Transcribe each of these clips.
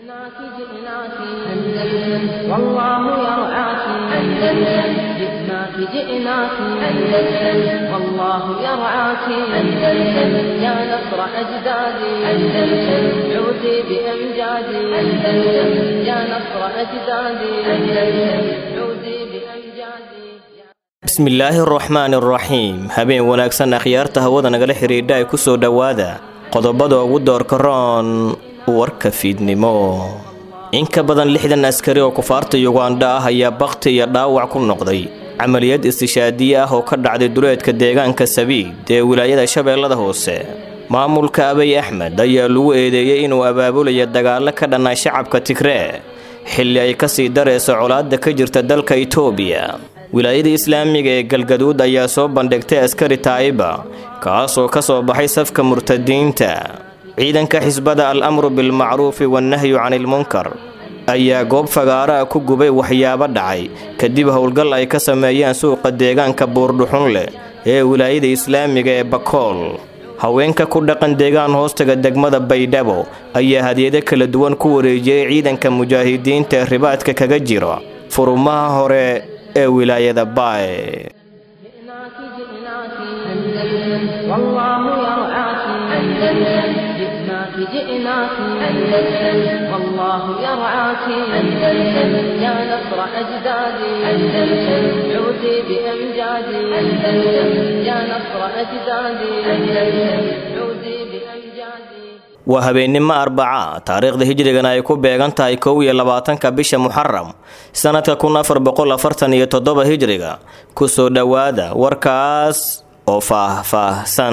جئناك جئناك أندلس والله يرعاك أندلس جئناك جئناك أندلس والله يرعاك أندلس يا نصر أجدادي أندلس عودي بأمجادي أندلس يا نصر أجدادي أندلس عودي بأمجادي bismillaahi araxmaan araxiim habeen wanaagsan akhyaarta hawada nagala xidhiidha ay ku soo dhowaada qodobada ugu doorka roon warka fiidnimo in ka badan lixdan askari oo kufaarta yugandha ah ayaa bakhti iyo dhaawac ku noqday camaliyad istishaadiye ah oo ka dhacday duleedka deegaanka sabiid ee wilaayada shabeellada hoose maamulka abiy axmed ayaa lagu eedeeyey inuu abaabulaya dagaallo ka dhannaa shacabka tigree xilli ay kasii darayso colaadda ka jirta dalka itoobiya wilaayada islaamiga ee galgaduud ayaa soo bandhigtay askari taa'iba kaasoo ka soo baxay safka murtadiinta ciidanka xisbada al amru bilmacruufi wannahyu canilmunkar ayaa goob fagaaraha ku gubay waxyaabo dhacay kadib howlgal ay ka sameeyeen suuqa deegaanka buurdhuxun leh ee wilaayada islaamiga ee bakool haweenka ku dhaqan deegaan hoostaga degmada baydhabo ayaa hadiyado kala duwan ku wareejiyey ciidanka mujaahidiinta ee ribaadka kaga jira furumaha hore ee wilaayada baay جئناك جئناك أندلس والله يرعاك أندلس جئناك جئناك أندلس والله يرعاك أندلس يا نصر أجدادي أندلس عودي بأمجادي أندلس يا نصر أجدادي أندلس عودي بأمجادي waa habeennimo arbaca taariikhda hijrigana ay ku beegan tahay kow iyo labaatanka bisha muxaram sanadka kun afar boqol afartan iyo toddoba hijriga kusoo dhowaada warkaas oo faah-faahsan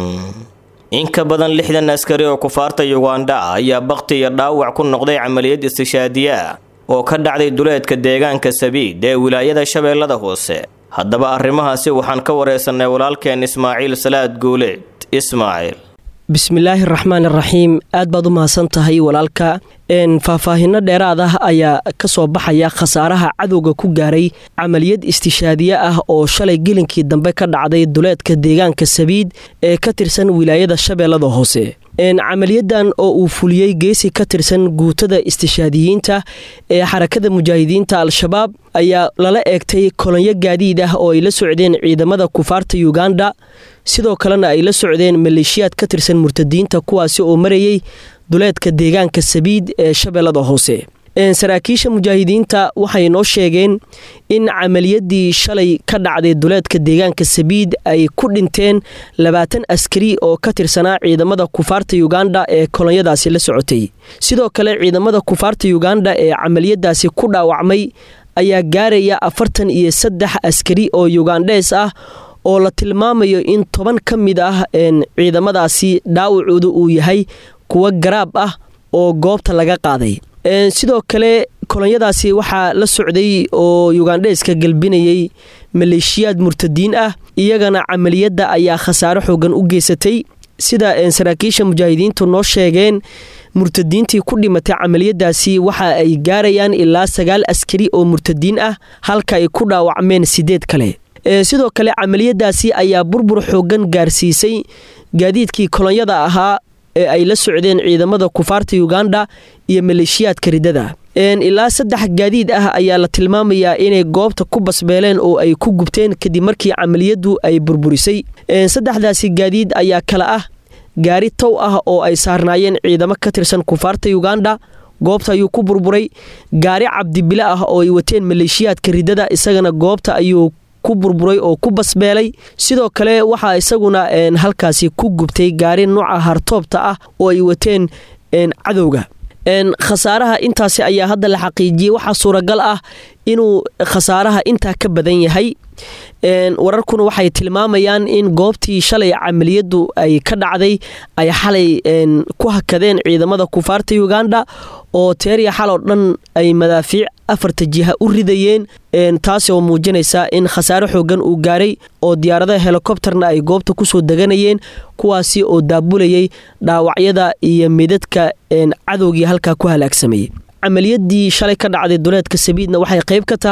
in ka badan lixdan askari oo kufaarta yugandha ah ayaa bakhti iyo dhaawac ku noqday camaliyad istishaadiye ah oo ka dhacday duleedka deegaanka sabiid ee wilaayada shabeellada hoose haddaba arrimahaasi waxaan ka wareysanay walaalkeen ismaaciil salaad guuleed ismaaciil bismillaahi raxmaan iraxiim aad baad u mahadsan tahay walaalka faahfaahino dheeraad ah ayaa ka soo baxaya khasaaraha cadowga ku gaaray camaliyad istishaadiye ah oo shalay gelinkii dambe ka dhacday duleedka deegaanka sabiid ee ka tirsan wilaayada shabeellada hoose camaliyadan oo uu fuliyey geesi ka tirsan guutada istishaadiyiinta ee xarakada mujaahidiinta al-shabaab ayaa lala eegtay kolonyo gaadiid ah oo ay la socdeen ciidamada kufaarta yuganda sidoo kalena ay la socdeen maleeshiyaad ka tirsan murtadiinta kuwaasi oo marayay duleedka deegaanka sabiid ee shabeellada hoose saraakiisha mujaahidiinta waxay noo sheegeen in camaliyadii shalay ka dhacday duleedka deegaanka sabiid ay ku dhinteen labaatan askari oo ka tirsanaa ciidamada kufaarta yuganda ee kolonyadaasi la socotay sidoo kale ciidamada kufaarta yuganda ee camaliyadaasi ku dhaawacmay ayaa gaaraya afartan iyo saddex askari oo yugandhees ah oo la tilmaamayo in toban ka mid ah ciidamadaasi dhaawacooda uu yahay kuwo garaab ah oo goobta laga qaaday sidoo kale kolonyadaasi waxaa la socday oo yugandheeska galbinayay maleeshiyaad murtadiin ah iyagana camaliyadda ayaa khasaaro xoogan u geysatay sida saraakiisha mujaahidiintu noo sheegeen murtadiintii ku dhimatay camaliyadaasi waxa ay gaarayaan ilaa sagaal askari oo murtadiin ah halka ay ku dhaawacmeen sideed kale sidoo kale camaliyadaasi ayaa burbur xoogan gaarsiisay gaadiidkii kolonyada ahaa ee ay la socdeen ciidamada kufaarta yuganda iyo maleeshiyaadka riddada ilaa saddex gaadiid ah ayaa la tilmaamayaa inay goobta ku basbeeleen oo ay ku gubteen kadib markii camaliyadu ay burburisay saddexdaasi gaadiid ayaa kale ah gaari tow ah oo ay saarnaayeen ciidamo ka tirsan kufaarta yuganda goobta ayuu ku burburay gaari cabdibile ah oo ay wateen maleeshiyaadka riddada isagana goobta ayuu ku burburay oo ku basbeelay sidoo kale waxaa isaguna halkaasi ku gubtay gaari nooca hartoobta ah oo ay wateen cadowga khasaaraha intaasi ayaa hadda la xaqiijiyey waxaa suuragal ah inuu khasaaraha intaa ka badan yahay wararkuna waxay tilmaamayaan in goobtii shalay camaliyadu ay ka dhacday ay xalay ku hakadeen ciidamada kufaarta yuganda oo teeriya xal oo dhan ay madaafiic afarta jiha u ridayeen taasi oo muujinaysa in khasaare xoogan uu gaaray oo diyaaradaha helikobterna ay goobta kusoo deganayeen kuwaasi oo daabulayay dhaawacyada iyo midadka cadowgii halkaa ku halaagsamayay camaliyadii shalay ka dhacday duleedka sabiidna waxay qayb ka tahay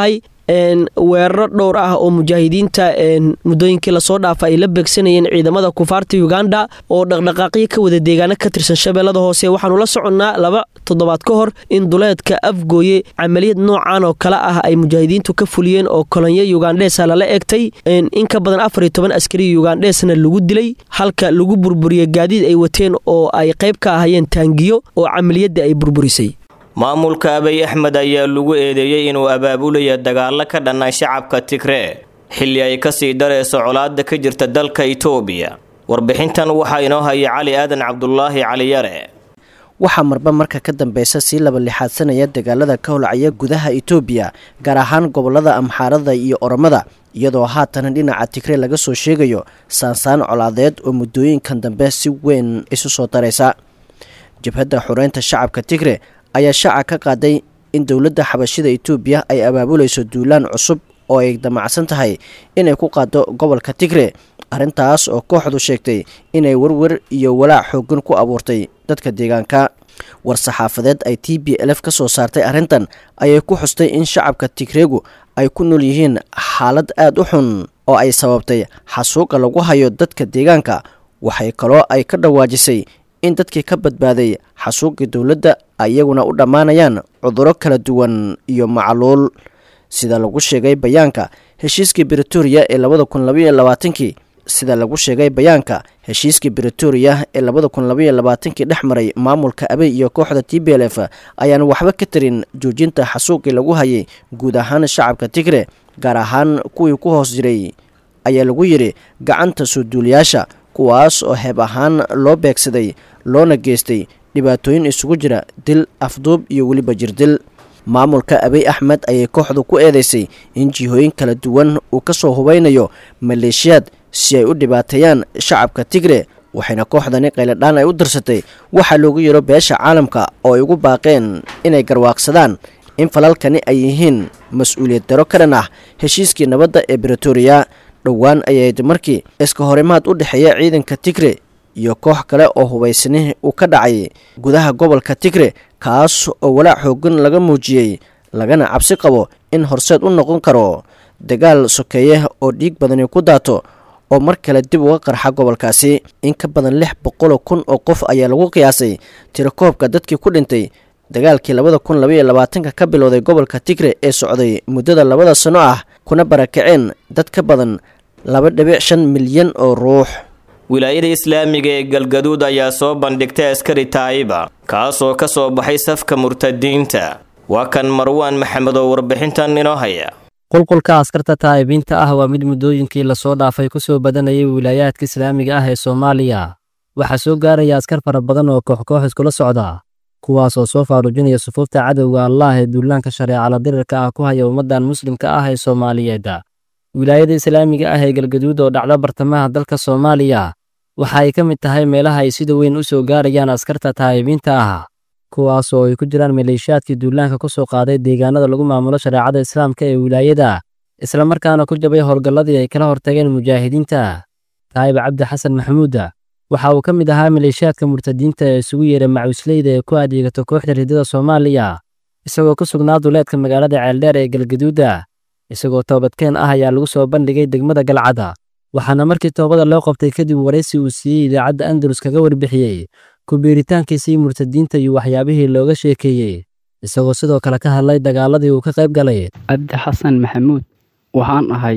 weeraro dhowr ah oo mujaahidiinta muddooyinkii lasoo dhaafa ay la beegsanayeen ciidamada kufaarta uganda oo dhaqdhaqaaqyo ka wada deegaano ka tirsan shabeellada hoose waxaanu la soconnaa laba toddobaad ka hor in duleedka afgooye camaliyad noocan oo kale ah ay mujaahidiintu ka fuliyeen oo kolonyo ugandheesa lala eegtay in ka badan afar iyo toban askari ugandheesna lagu dilay halka lagu burburiyey gaadiid ay wateen oo ay qayb ka ahayeen taangiyo oo camaliyadda ay burburisay maamulka abiy axmed ayaa lagu eedeeyey inuu abaabulaya dagaalo ka dhanna shacabka tigree xilli ay kasii darayso colaada ka jirta dalka itoobiya warbixintan waxaa inoo haya cali aadan cabdulaahi cali yare waxaa marba marka ka dambeysa sii laba lixaadsanaya dagaalada ka holcaya gudaha itoobiya gaar ahaan gobolada amxaarada iyo oromada iyadoo haatan dhinaca tigre laga soo sheegayo saansaan colaadeed oo muddooyinkan dambe si weyn isu soo daraysa jabhadda xureynta shacabka tigre ayaa shaaca ka qaaday in dowladda xabashida itoobiya ay abaabulayso duulaan cusub oo ay damacsan tahay inay ku qaado gobolka tigre arrintaas oo kooxdu sheegtay inay werwer iyo walaac xoogan ku abuurtay dadka deegaanka war-saxaafadeed ay t b lf ka soo saartay arrintan ayay ku xustay in shacabka tigreegu ay ku nool yihiin xaalad aada u xun oo ay sababtay xasuuqa lagu hayo dadka deegaanka waxay kaloo ay ka dhawaajisay in dadkii ka badbaaday xasuuqii dowladda iyaguna u dhammaanayaan cuduro kala duwan iyo macluul sida lagu sheegay bayaanka heshiiskii britoria ee labada kun labaiyo labaatankii sida lagu sheegay bayaanka heshiiskii britoria ee labada kun labaiyo labaatankii dhex maray maamulka abey iyo kooxda t b l f ayaan waxba ka tarin joojinta xasuuqii lagu hayay guud ahaan shacabka tigre gaar ahaan kuwii ku hoos jiray ayaa lagu yidhi gacanta soo duuliyaasha kuwaas oo heeb ahaan loo beegsaday loona geystay dhibaatooyin isugu jira dil afduub iyo weliba jirdil maamulka abiy axmed ayay kooxdu ku eedeysay in jihooyin kala duwan uu ka soo hubaynayo maleeshiyaad si ay u dhibaateeyaan shacabka tigre waxayna kooxdani qayladhaan ay u dirsatay waxaa loogu yaro beesha caalamka oo ay ugu baaqeen inay garwaaqsadaan in falalkani ay yihiin mas-uuliyad daro ka dhan ah heshiiskii nabadda ee britoria dhowaan ayayd markii iska horimaad u dhexeeya ciidanka tigre iyo koox kale oo hubaysani uu ka dhacay gudaha gobolka tigre kaas oo walaac xoogan laga muujiyey lagana cabsi qabo in horseed u noqon karo dagaal sokeeye oo dhiig badani ku daato oo mar kale dib uga qarxa gobolkaasi in ka badan lix boqoloo kun oo qof ayaa lagu qiyaasay tirakoobka dadkii ku dhintay dagaalkii labada kun labaiyo labaatanka ka bilowday gobolka tigre ee socday muddada labada sano ah kuna barakaceen dad ka badan laba dhibic shan milyan oo ruux wilaayada islaamiga ee galgaduud ayaa soo bandhigtay askari taayiba kaasoo ka soo baxay safka murtadiinta waa kan marwaan maxamed oo warbixintan inoo haya qulqulka askarta taa'ibiinta ah waa mid muddooyinkii lasoo dhaafay ku soo badanayay wilaayaadka islaamiga ah ee soomaaliya waxaa soo gaaraya askar fara badan oo koox-koox iskula socda kuwaas oo soo faarujinaya sufuufta cadowga allaah ee duulaanka shareecala dirirka ah ku haya ummaddan muslimka ah ee soomaaliyeed wilaayada islaamiga ah ee galgaduud oo dhacda bartamaha dalka soomaaliya waxa ay ka mid tahay meelaha ay sida weyn u soo gaarayaan askarta taa'ibiinta ah kuwaas oo ay ku jiraan maleeshiyaadkii duulaanka ku soo qaaday deegaanada lagu maamulo shareecada islaamka ee wilaayada islamarkaana ku jabay howlgalladii ay kala hortageen mujaahidiinta taayib cabdi xasan maxamuuda waxa uu ka mid ahaa maleeshiyaadka murtadiinta ee isugu yeeray macuusleyda ee ku adeegato kooxda ridada soomaaliya isagoo ku sugnaa duleedka magaalada ceeldheer ee galgaduuda isagoo toobadkeen ah ayaa lagu soo bandhigay degmada galcada waxaana markii toobada loo qabtay kadib waraysi uu siiyey idaacadda andalus kaga warbixiyey kubiiritaankiisii murtadiinta iyo waxyaabihii looga sheekeeyey isagoo sidoo kale ka hadlay dagaaladii uu ka qayb galay cabdi xasan maxamuud waxaan ahay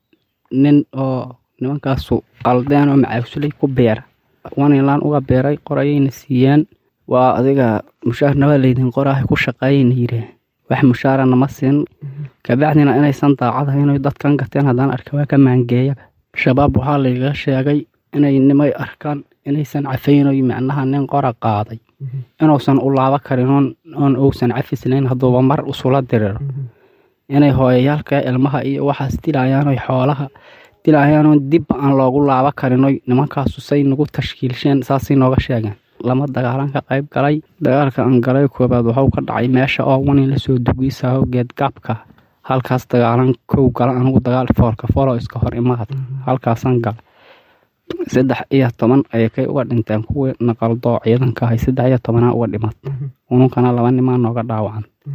nin oo nimankaasu qaldeen oo macaagsuley ku beera wanilaan uga beeray qorayayna siiyeen waa adiga mushaarnaba laydin qoraaha ku shaqeeyayna yidheen wax mushaarana ma siin kabacdina inaysan daacadahay inay dadkan gateen haddaan arka waa ka maangeeyaba shabaab waxaa layga sheegay inay nimay arkaan inaysan cafaynoy macnaha nin qora qaaday inuusan u laabo karin oon uusan cafislayn hadduuba mar usula diriro inay hooyayaalka ilmaha iyo waxaas dilayaanoy xoolaha dilayaanoon dibba aan loogu laabo karinoy nimankaasu say nagu tashkiilsheen saasay nooga sheegeen lama dagaalan ka qayb galay dagaalka aan galay koobaad waxuu ka dhacay meesha oo wanin lasoo dugiisaho geedgaabka halkaas dagaalan kow gala anigu dagaal foolka fooloo iska hor imaad halkaasaan gala saddex iyo toban ayay kay uga dhinteen kuwii naqaldoo ciidanka ahay saddex iyo tobanaa uga dhimat ununkana laba nimaa nooga dhaawacan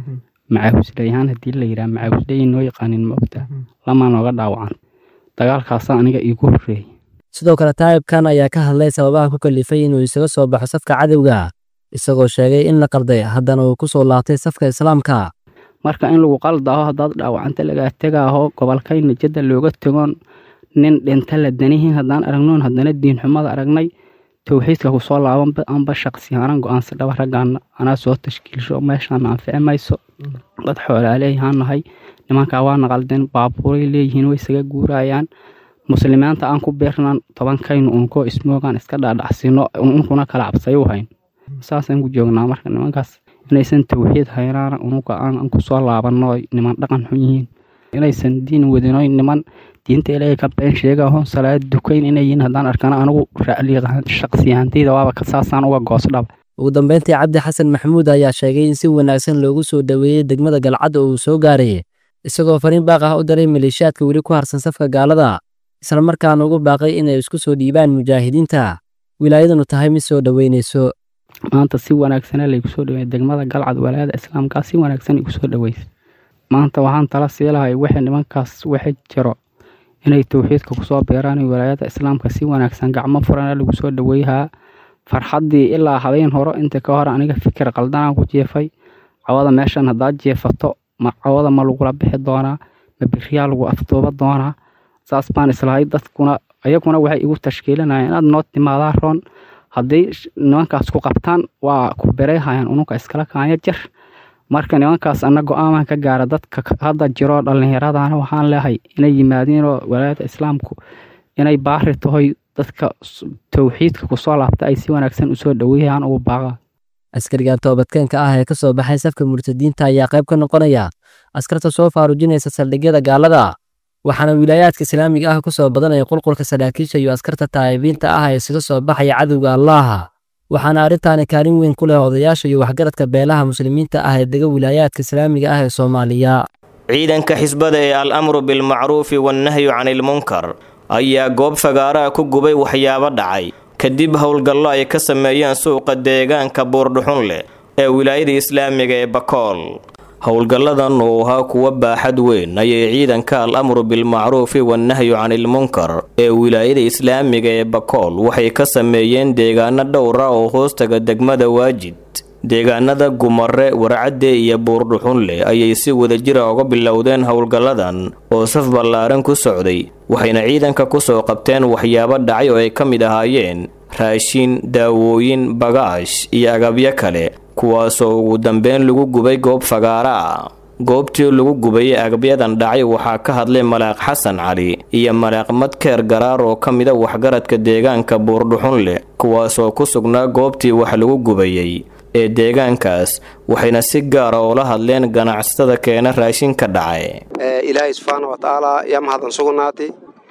macaahusleyhaan haddii la yidhaha macaahusley noo yaqaanin maogtaa lamaa nooga dhaawacan dagaalkaasa aniga iigu horreeyey sidoo kale taa'ibkan ayaa ka hadlay sababaha ku kalifay inuu isaga soo baxo safka cadowga isagoo sheegay in la qalday haddana uu ku soo laabtay safka islaamka marka in lagu qaldaaho haddaad dhaawacanta lagaa tegaaho gobolkayna jadda looga tegoon nin dhinta la danihiin haddaan aragnoon haddana diinxumada aragnay towxiidka kusoo laabanba anba shaqsiyaanan go-aansa dhaba raggaana anaa soo tashkiilsho meeshaana anfici mayso dad xoolaaleeyahaan nahay nimankaa waana qaldeen baabuuray leeyihiin way isaga guurayaan muslimiinta aan ku beernaan tobankaynu unkoo ismoogaan iska dhaadhacsino unkuna kala cabsayu hayn saasaan ku joognaa marka nimankaas inaysan towxiid haynaana unuga aan kusoo laabanno niman dhaqan xun yihiin inaysan diin wadinoy niman diinta ilaahay ka been sheegaho salaad dukayn inay yihiin haddaan arkana anigu ra'liiqahaan shaqsiyahantayda waaba saasaan uga goosdhaba ugu dambeyntii cabdi xasan maxamuud ayaa sheegay in si wanaagsan loogu soo dhoweeyey degmada galcad oo uu soo gaaray isagoo fariin baaq ah u diray maleeshiyaadka weli ku harsan safka gaalada islamarkaana ugu baaqay inay isku soo dhiibaan mujaahidiinta wilaayadanu tahay mid soo dhoweynayso maanta si wanaagsana laygu soo dhaweeyey degmada galcad walaayada islaamkaa si wanaagsan igu soo dhaweysay maanta waxaan tala siilahay wixii nimankaas waxa jiro inay towxiidka kusoo beeraan walaayada islaamka si wanaagsan gacmo furana lagu soo dhaweeyhaa farxaddii ilaa habeen horo inta ka hor aniga fikir qaldanaan ku jeefay cawada meeshan haddaad jeefato ma cawada ma lagula bixi doonaa ma biriyaa lagu afduuba doonaa saas baan islahay dadkuna ayaguna waxay igu tashkiilinayaan inaad noo timaadaa roon hadday nimankaas ku qabtaan waa ku bereyhayaan ununka iskala kaanya jar marka nimankaas ana go-aaman ka gaara dadka hadda jiro dhallinyaradana waxaan leehay inay yimaadiinoo walaayada islaamku inay baari tahoy dadka towxiidka kusoo laabta ay si wanaagsan usoo dhaweeyaan ugu baaqa askarigan toobadkeenka ah ee ka soo baxay safka murtadiinta ayaa qayb ka noqonaya askarta soo faarujinaysa saldhigyada gaalada waxaana wilaayaadka islaamiga ah ku soo badanaya qulqulka saraakiisha iyo askarta taa'ibiinta ah ee isaga soo baxaya cadowga allaaha waxaana arrintaani kaalin weyn ku leh odayaasha iyo waxgaradka beelaha muslimiinta ah ee dega wilaayaadka islaamiga ah ee soomaaliya ciidanka xisbada ee al amru bilmacruufi wannahyu canilmunkar ayaa goob fagaaraha ku gubay waxyaabo dhacay kadib howlgallo ay ka sameeyeen suuqa deegaanka buurdhuxun leh ee wilaayada islaamiga ee bakool howlgalladan uu ahaa kuwa baaxad weyn ayay ciidanka al amru bilmacruufi wannahyu canilmunkar ee wilaayada islaamiga ee bakool waxay ka sameeyeen deegaano dhowra oo hoostaga degmada waajid deegaanada gumare warcadde iyo buurdhuxunleh ayay si wadajira uga bilowdeen howlgalladan oo saf ballaaran ku socday waxayna ciidanka kusoo qabteen waxyaabo dhacay oo ay ka mid ahaayeen raashin daawooyin bagaash iyo agabyo kale kuwaasoo ugu dambeyn lagu gubay goob fagaara ah goobtii lagu gubayay agabyadan dhacay waxaa ka hadlay malaaq xasan cali iyo malaaq madkeer garaar oo ka mida waxgaradka deegaanka buurdhuxun leh kuwaasoo ku sugnaa goobtii wax lagu gubayey ee deegaankaas waxayna si gaara oola hadleen ganacsatada keena raashinka dhacay ilaahay subxaana wa tacaala yaa mahadsan sugnaatay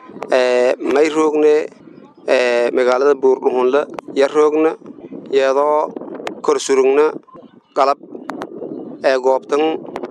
may roogne magaalada buurdhuxunle ya roogna iyadoo kor surugna qalab ee goobtan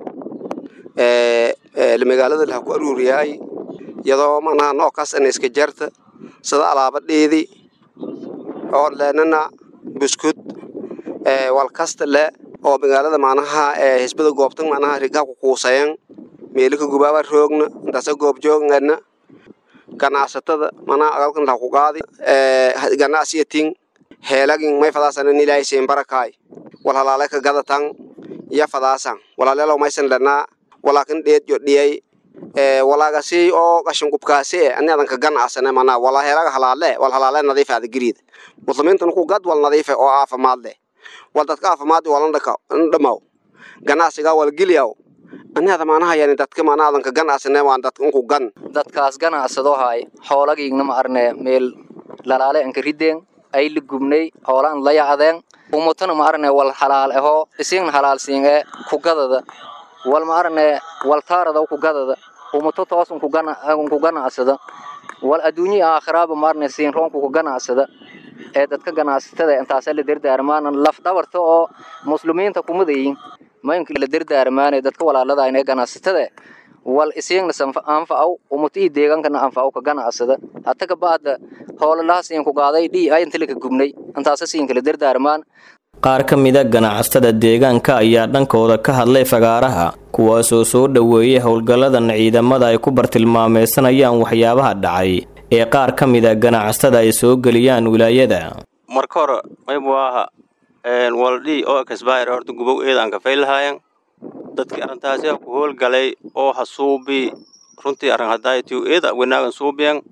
magaalada laha ku aruuriyaay iyadoo manaha nookaas ana iska jarta sida alaabadheedii oo leenana buskud walkasta le oo magaalada macnaha hisbada goobtan macnaha rigaa ku kuusayan meelika gubaaba roogna intaasa goobjoogana ganacsatada manaha agalkan laha ku qaadi ganacsiyatin heelagin may fadaasanan ilaahay siin barakaay wal halaale ka gadatan ya fadaasan walaaleelo maysan lanaa walaakin dheed yo dhiyay walaagasi oo qashinkubkaasi ani adanka ganacsane manaa wala heelaga halaale wal halaale nadiif aada geriid muslimiintan ku gad wal nadiife oo caafimaad leh wal dadka caafimaad walan dhamaw ganacsiga wal geliyaw ani ada maanaha yani dadka maana adanka ganacsane waan dadka unku gan dadkaas ganacsado hay xoolagiigna ma arne meel lalaale anka rideen ay la gubnay hoolaan la yacdeen umutana ma arne wal halaal ahoo isiigna halaal siin ee kugadada wal ma arne wal taarada kugadada umuto toos unku ganacsada wal adduunyi aakhiraaba ma arne siin roonku ku ganacsada ee dadka ganacsatada intaasa la dardaarmaan laf dhabarta oo muslimiinta kumadayin maynka la dardaarmaane dadka walaalada inay ganacsatada wal isiigna anfacaw umuto ii deegaankana anfacaw ka ganacsada hata ka baada hoolalaha siin ku qaaday dhii ay inta laka gubnay intaasa siin kala dardaarmaan qaar ka mida ganacsatada deegaanka ayaa dhankooda ka hadlay fagaaraha kuwaasoo soo dhoweeyay howlgalladan ciidamada ay ku bartilmaameysanayaan waxyaabaha dhacay ee qaar ka mida ganacsatada ay soo geliyaan wilaayada marka hore maybu aha waldhi oo kasbaayar horta gubow eedaan kafay lahaayan dadkii arrintaasi ku howlgalay oo hasuubi runtii arrin hadaayti eeda wanaagan suubiyan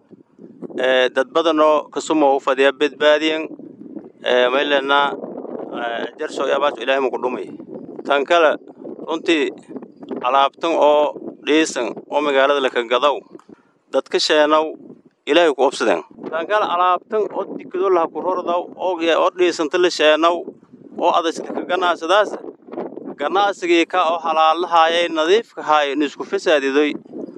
dad badanoo kasumo u fadhiya badbaadiyan maylena jarso yaabaas ilaahay muku dhumay tan kale runtii alaabtan oo dhiisan oo magaalada laka gadaw dadka sheenow ilaahay ku obsadeen tan kale alaabtan oo dikado laha ku rordaw oo dhiisanta la sheenow oo adaska ka ganacsadaas ganacsigii ka oo halaalahaayay nadiifkahaay nisku fasaadidoy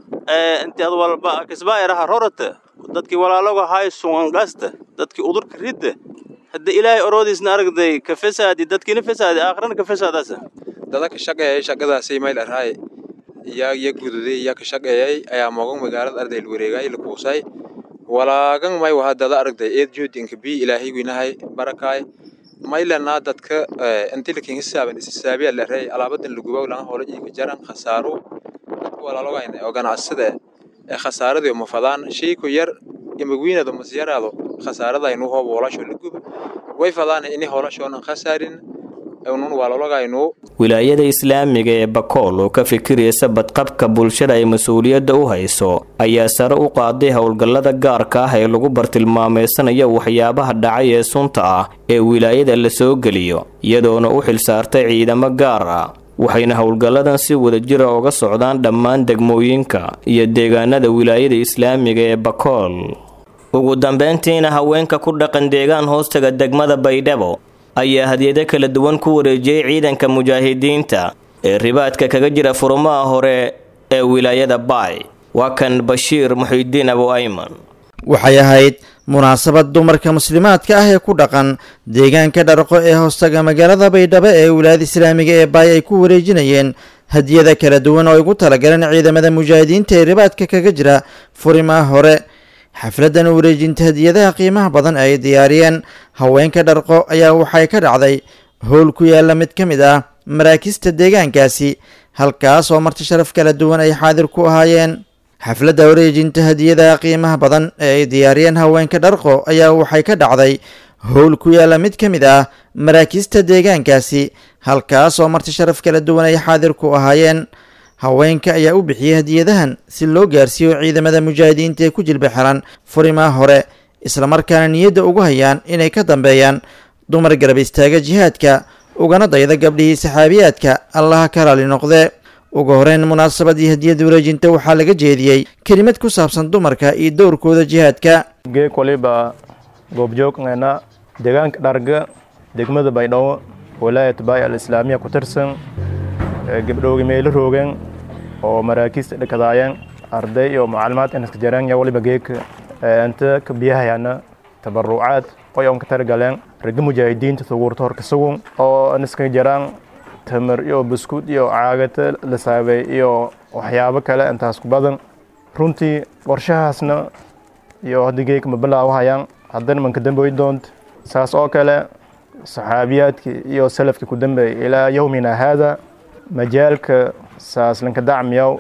intii ad walba kisbaayaraha rorata dadkii walaaloga haay sungangasta dadkii udurka ridda hadda ilaahay oroodiisna aragday ka fasaadi dadkiina fasaadi aakhirana ka fasaadaasa dada ka shaqeeyay shaqadaasay mayl arhaay iyaa iya gududay iyaa ka shaqeeyay ayaa mogan magaalada arday wareegay la kuusay walaagan may waha dada aragday eed joodinka bi ilaahay winahay barakaay maylanaa dadka inti lakin hisaaban isisaabiya la reey alaabadan lagubaw laga holo iika jaran khasaaro dadka walaalogayna oo ganacsada ee khasaaradii uma fadaan shayku yar imagwiinado masyaraado khasaaradaynu hoob hoolasho la guba way fadaan ini hoolashoona khasaarin nun walaalogaynu wilaayada islaamiga ee bakool oo ka fikiraysa badqabka bulshada ay mas-uuliyadda u hayso ayaa sare u qaaday howlgallada gaarka ah ee lagu bartilmaameysanayo waxyaabaha dhacay ee sunta ah ee wilaayada la soo geliyo iyadoona u xilsaartay ciidamo gaar ah waxayna howlgalladan si wadajira uga socdaan dhammaan degmooyinka iyo deegaanada wilaayada islaamiga ee bakool ugu dambeyntiina haweenka ku dhaqan deegaan hoostaga degmada baydhabo ayaa hadyado kala duwan ku wareejiyey ciidanka mujaahidiinta ee ribaadka kaga jira furumaha hore ee wilaayada baay waa kan bashiir muxidiin abu ayman waxay ahayd munaasabad dumarka muslimaadka ah ee ku dhaqan deegaanka dharqo ee hoostaga magaalada baydhabo ee wilaayada islaamiga ee baay ay ku wareejinayeen hadiyada kala duwan oo ay ugu talagaleen ciidamada mujaahidiinta ee ribaadka kaga jira furimaha hore xafladan wareejinta hadiyadaha qiimaha badan ay diyaariyeen haweenka dharqo ayaa waxay ka dhacday howl ku yaala mid ka mid ah maraakista deegaankaasi halkaas oo marti sharaf kala duwan ay xaadir ku ahaayeen xafladda wareejinta hadiyadaha qiimaha badan ee ay diyaariyeen haweenka dharqo ayaa waxay ka dhacday howl ku yaala mid ka mid ah maraakista deegaankaasi halkaas oo marti sharaf kala duwan ay xaadir ku ahaayeen haweenka ayaa u bixiyey hadiyadahan si loo gaarsiiyo ciidamada mujaahidiinta ee ku jilba xiran furimaha hore islamarkaana niyadda ugu hayaan inay ka dambeeyaan dumar garab istaaga jihaadka ugana dayda gabdhihii saxaabiyaadka allaha ka raali noqde ugu horeyn munaasabadii hadiyada wareejinta waxaa laga jeediyey kelimad ku saabsan dumarka iyo dowrkooda jihaadka geeg waliba goobjoogngana deegaanka dharga degmada baydhabo walaayat baay al islaamiya ku tirsan gabdhoogi meelo roogeen oo maraakiista dhakadaayeen arday iyo maclumaad inaska jareen ya waliba geeg inta ka biyahayana tabarucaad oy on ka targaleen ragga mujaahidiinta suguurta horka sugun oo inaska jaraan tamar iyo buskud iyo caagata la saabay iyo waxyaabo kale intaas ku badan runtii qorshahaasna iyo hadda geeg ma bilaawahayaan haddana manka damboy doonta saas oo kale saxaabiyaadkii iyo salafkii ku dambeeyay ilaa yowmina haada majaalka saaslanka dacmiyaw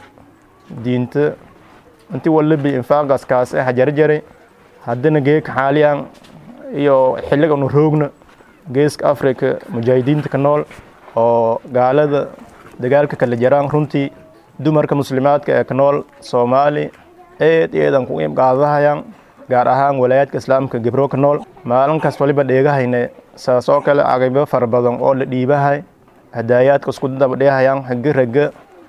diinta inti walibi infaaqaas kaas ah jarjaray haddana geeka xaaliyan iyo xilliga nu roogna geeska africa mujaahidiinta ka nool oo gaalada dagaalka kala jaraan runtii dumarka muslimaadka ee ka nool soomaali eed eedan ku qaadahayaan gaar ahaan walaayaadka islaamka gabro ka nool maalinkaas waliba dheegahayna saas oo kale caqaybo fara badan oo la dhiibahay hadaayaadka isku dabadheehayaan haga raga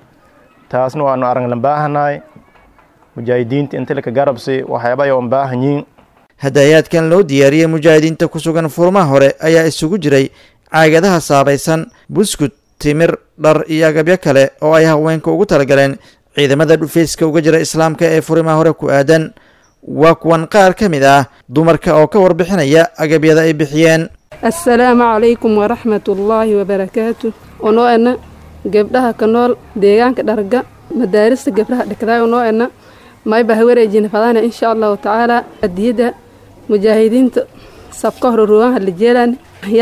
taasna waanu araglan baahanahay mujaahidiinta inta laka garabsi waxyaaba ay baahan yihiin hadaayaadkan loo diyaariyey mujaahidiinta ku sugan furmaha hore ayaa isugu jiray caagadaha saabaysan buskud timir dhar iyo agabyo kale oo ay haweenka ugu talagaleen ciidamada dhufeyska uga jira islaamka ee furimaha hore ku aadan waa kuwan qaar ka mid ah dumarka oo ka warbixinaya agabyada ay bixiyeen assalaamu calaykum waraxmatullaahi wabarakaatu onoo ena gabdhaha ka nool deegaanka dharga madaarista gabdhaha dhigdaay onoo ena mayba ha wareejina fadaana insha allahu tacaala adiyada mujaahidiinta sabka hore ruugaanha la jeelaan yaa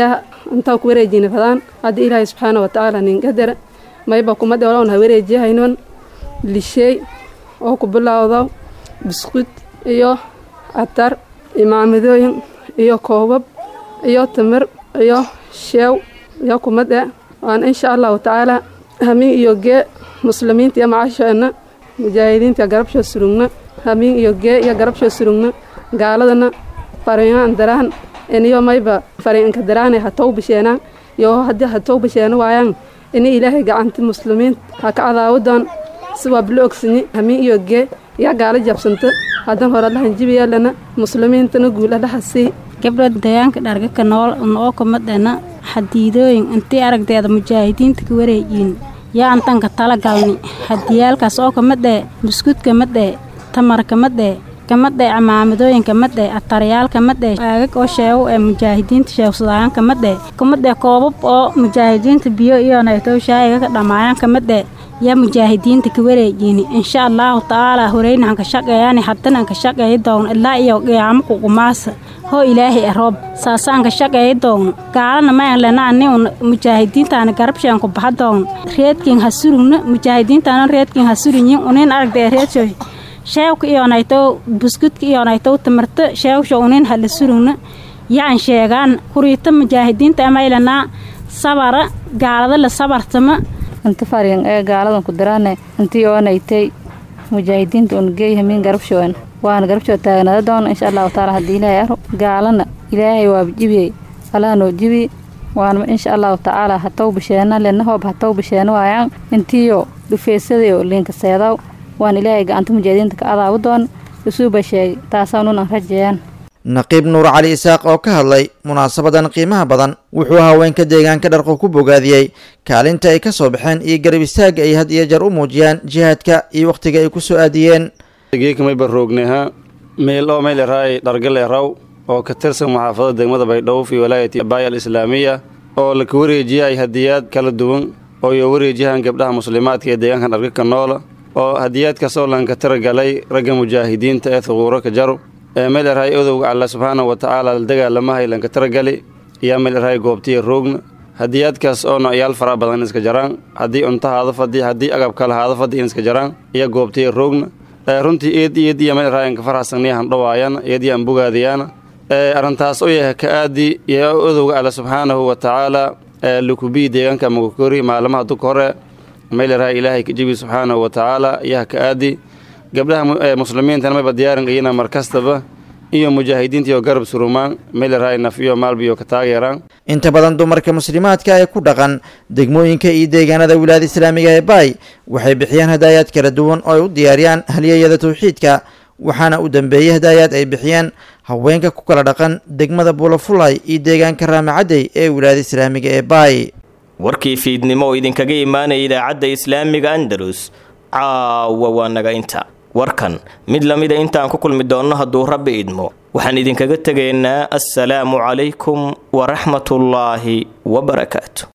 intaa ku wareejina fadaan haddii ilaahay subxaana watacaala nin qadara mayba kuma dhewlown ha wareejiyahaynon lisheey oo ku bilowdo biskud iyo catar imaamadooyin iyo koobab iyo timir iyo sheew iyo kumade waan insha allahu tacaala hamiin iyo gee muslimiinta iyo macasheenna mujaahidiinta garabshoo surugna hamiin iyo gee iyo garabshoo surugna gaaladana fariinaan daraan iniyo mayba fariinka daraane ha tow bisheenaan iyo haddii ha tow bisheena waayaan ini ilaahay gacanti muslimiinta ha ka cadaawadoon si waa bilo ogsanyi hamiin iyo gee yaa gaala jabsanta haddan hore dhahan jibiyeelana muslimiintana guul adhaha sii gabdha deegaanka dhargaka nool noo kumadhena xadiidooyin intii aragteeda mujaahidiinta ka wareejiin yaa antanka tala galni hadiyaalkaas oo kamadhee buskudka madhee tamarka madhee kamadhee camaamadooyinka madhee atariyaalka madhee aagag oo sheego ee mujaahidiinta sheegsadayaan kamadhee kamadhee koobab oo mujaahidiinta biyo iyo naytow shaayiga ka dhammaayaan kamadhee yaa mujaahidiinta ka wareejiini insha allaahu tacaala horeyna anka shaqeeyani haddana anka shaqeeyi doon ilaa iyo qiyaamo kuqumaasa hoo ilaahay aroob saasa anka shaqeeyi doon gaalana mayan lenaani un mujaahidiintaana garabshaan ku baxa doon reedkin ha surugna mujaahidiintaana reedkin ha surunyin unin aragdee reedsho sheewka iyo naytow buskudka iyo naytow tamarta sheewsha unin hala surugna yaan sheegaan kuriita mujaahidiinta amaylanaa sabara gaalada la sabartama inta fariin ee gaaladan ku diraane intii oonaytay mujaahidiinta un geey hamiin garabshoon waana garabshoo taagnada doona insha allahu taala haddii ilaahay aro gaalana ilaahay waaba jibiyey allaha noo jibi waana insha allahu tacaala hatow bisheena lena hoob hatow bisheena waayaan intiyo dhufeysadayo liinka seedaw waan ilaahay gacanta mujaahidiinta ka adaabu doon isuuba sheegay taasaa nun aan rajeeyaan naqiib nuur cali isaaq oo ka hadlay munaasabadan qiimaha badan wuxuu haweenka deegaanka dharqo ku bogaadiyey kaalinta ay ka soo baxeen iyo garab istaagga ay had iyo jeer u muujiyaan jihaadka iyo wakhtiga ay ku soo aadiyeen geekamayba roogneha meel oo meyleraay dhargaleeraw oo ka tirsan maxaafadada degmada baydhowf iyo walaayati baaya alislaamiya oo laka wareejiyay hadiyaad kala duwan oo iyo wareejiyahan gabdhaha muslimaadka ee deegaanka dharga ka noola oo hadiyaadkaas oo lanka tiragalay ragga mujaahidiinta ee thuquuro ka jaro ee meelerahay odowga alla subxaana wa tacaala la dagaalamahay lanka tiragali iyo meelerahay goobtiya roogna hadiyaadkaas oo noocyaal fara badan iska jaraan haddii cunto haada fadhi haddii agab kale haada fadhi in iska jaraan iyo goobtiya roogna runtii eed eed iyo meelerahay anka farxasaniyahan dhawaayana eed iyo an bogaadiyaana arrintaas oo yahay ka aadi iyo odowga alla subxaanahu wa tacaala lukubii deegaanka magakori maalmaha duka hore meelerahay ilaahay kajibi subxaanahu wa tacaala iyaha ka aadi gabdhaha muslimiintana mayba diyaarin iyana mar kastaba iyo mujaahidiinta iyo garab surumaan meelerahay naf iyo maalbiyo ka taageeraan inta badan dumarka muslimaadka ee ku dhaqan degmooyinka iyo deegaanada wilaayada islaamiga ee baay waxay bixiyaan hadaayaad kala duwan oo ay u diyaariyaan halyeeyada tawxiidka waxaana u dambeeyey hadaayaad ay bixiyeen haweenka ku kala dhaqan degmada buulafulay iyo deegaanka raamacadey ee wilaayada islaamiga ee baay warkii fiidnimo oo idinkaga imaanaya idaacadda islaamiga andalus caawa waa naga inta warkan mid lamida intaan ku kulmi doonno hadduu rabbi idmo waxaan idinkaga tegaynaa assalaamu calaykum waraxmatullaahi wabarakaatu